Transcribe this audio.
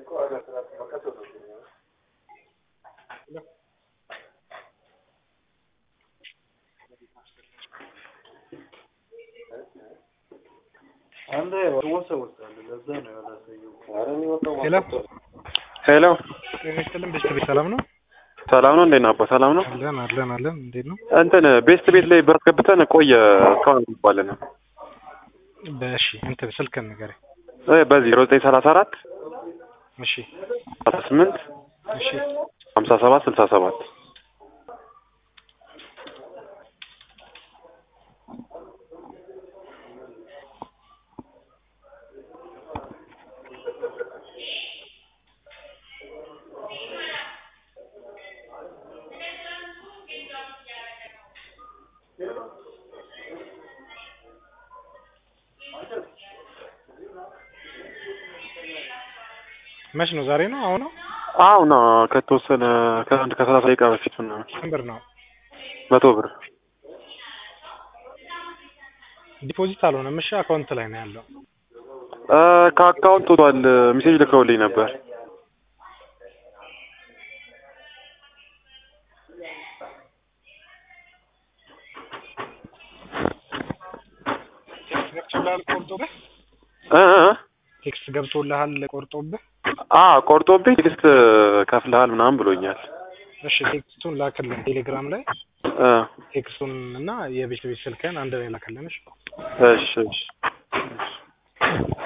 አንዴ ወሰወሳለ ለዛ ነው ያላሳየው። ሄሎ ሄሎ ጤና ይስጥልን። ቤስት ቤት ሰላም ነው? ሰላም ነው። እንዴት ነው አባ? ሰላም ነው። አለን አለን አለን። እንዴት ነው? እንትን ቤስት ቤት ላይ ብር አስገብተን ቆየ እስካሁን እንባለን በእሺ እንትን ስልክን ንገረኝ። እ በዚህ ዜሮ ዘጠኝ ሰላሳ አራት እሺ አስራ ስምንት እሺ ሀምሳ ሰባት ስልሳ ሰባት መች ነው? ዛሬ ነው? አሁን ነው? አሁን ከተወሰነ ከአንድ ከሰላሳ ደቂቃ በፊት ምናምን ስንት ብር ነው? መቶ ብር ዲፖዚት አልሆነም። እሺ አካውንት ላይ ነው ያለው። እ ከአካውንት ወጥቷል። ሜሴጅ ልከውልኝ ነበር። ገብቶልሃል? ቆርጦብህ እ እ ቴክስት ገብቶልሃል? ቆርጦብህ? አ ቆርጦብኝ ቴክስት ከፍልሃል ምናምን ብሎኛል። እሺ ቴክስቱን ላክልን ቴሌግራም ላይ እ ቴክስቱን እና የቤት ቤት ስልክህን አንድ ላይ ላክልን። እሺ እሺ እሺ